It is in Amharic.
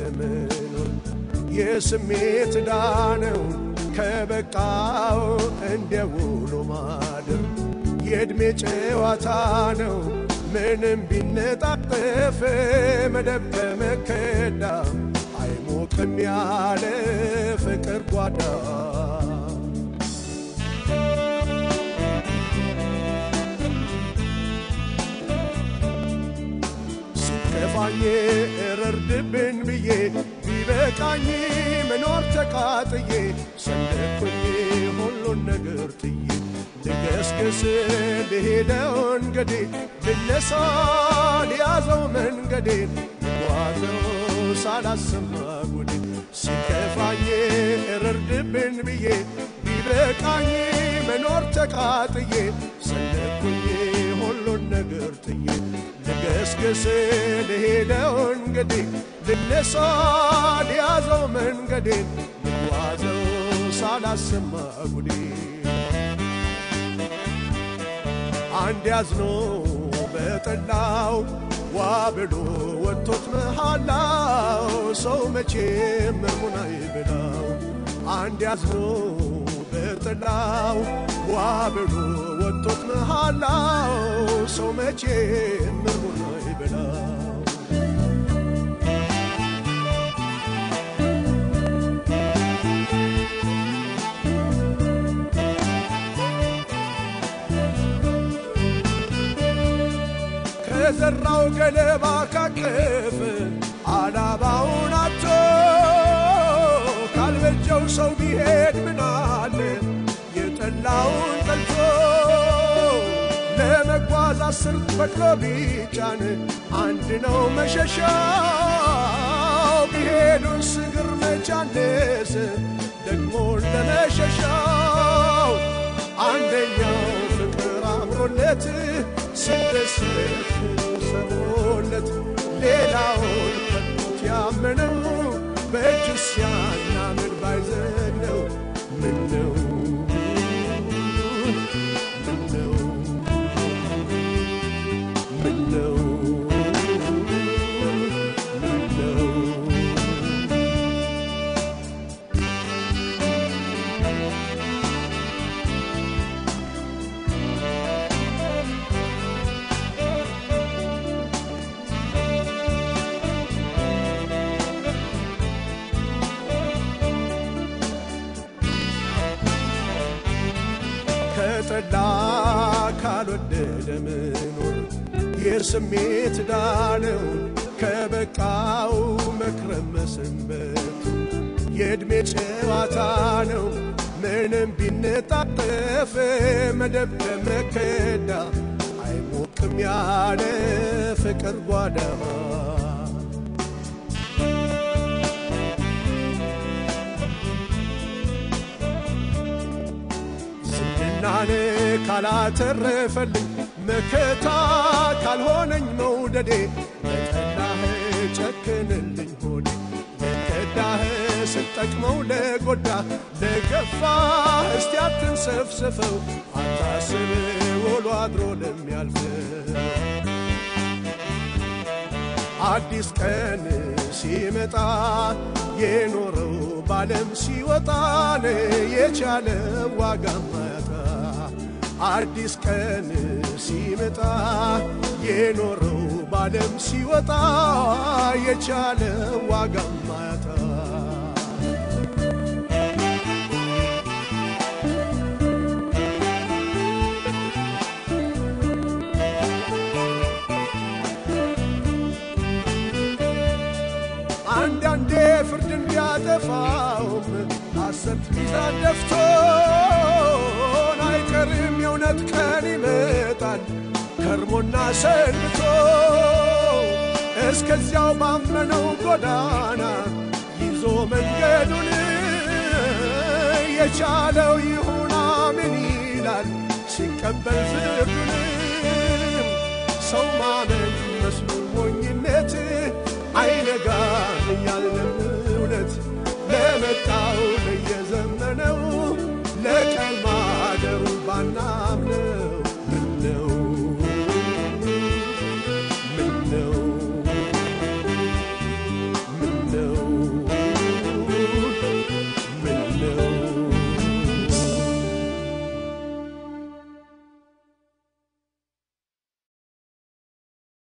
መኖር የስሜት ዳነው ከበቃው እንደ ውሎ ማደር የዕድሜ ጨዋታ ነው ምንም ቢነጣጠፍ መደብ ከመከዳ አይሞቅም ያለ ፍቅር ጓዳ ሲከፋኝ እረርድብን ብዬ ቢበቃኝ መኖር ተቃጥዬ ሰነኩኝ ሁሉን ነገር ጥዬ ልገስግስ ልሄደው እንገዴ ልነሳ ሊያዘው መንገዴን ልጓዘው ሳላሰማ ጉዴ ሲከፋኝ እረርድብን ብዬ ቢበቃኝ መኖር ተቃጥዬ ሰነኩኝ ሁሉን ነገር ጥዬ ልገስግስ ልሄደው እንግዲህ ልነሳ ሊያዘው መንገዴን ልጓዘው ሳላሰማ ጉዴ አንድ ያዝኖ በጠላው ዋ ብሎ ወጥቶት መሃላው ሰው መቼም ምርሙን አይብላው አንድ ያዝኖ በጠላው ዋ ብሎ ወጥቶት መሃላው ሰው መቼም ምርሙን አይብላው ከዘራው ገለባ ካቀፍ አላባውን አቶ ካልበጀው ሰው ቢሄድ ምናለ የጠላውን ጠልቶ ለመጓዝ አስር በቅሎ ቢጫን አንድ ነው መሸሻው ቢሄዱን ስግር መቻነስ ደግሞ ለመሸሻው አንደኛው ፍቅር አምሮለት ስደስት ሰሞለት ሌላውን ከቶት ያመነው በእጁ ሲያናምን ባይዘነው ምነው ምነው ምነው ምነው ከጠላ ካልወደደ መኖር የስሜት ዳነው ከበቃው መክረም መሰንበት የዕድሜ ጨዋታ ነው ምንም ቢነጣጠፍ መደብ ከመከዳ አይሞቅም ያለ ፍቅር ጓዳ ዝናን ካላተረፈልኝ መከታ ካልሆነኝ መውደዴ ለጠላህ ጨክንልኝ ሆዴ ለከዳህ ስጠቅመው ለጎዳ ለገፋ እስቲ አትንሰፍስፈው አታስብ ውሎ አድሮ ለሚያልፈው አዲስ ቀን ሲመጣ የኖረው ባለም ሲወጣን የቻለ ዋጋ ማያጣ አዲስ ቀን ሲመጣ የኖረው ባለም ሲወጣ የቻለ ዋጋ ማያጣ አንዳንዴ ፍርድን ቢያጠፋውም ሐሰት ሚዛን ደፍቶን አይቀርም የእውነት ቀን ይመጣል ከርሞና ሰንብቶ እስከዚያው ባመነው ጎዳና ይዞ መንገዱን የቻለው ይሁን አምን ይላል ሲቀበል ፍርዱንም ሰው ማመን መስሎ ሞኝነት አይነጋም እያልን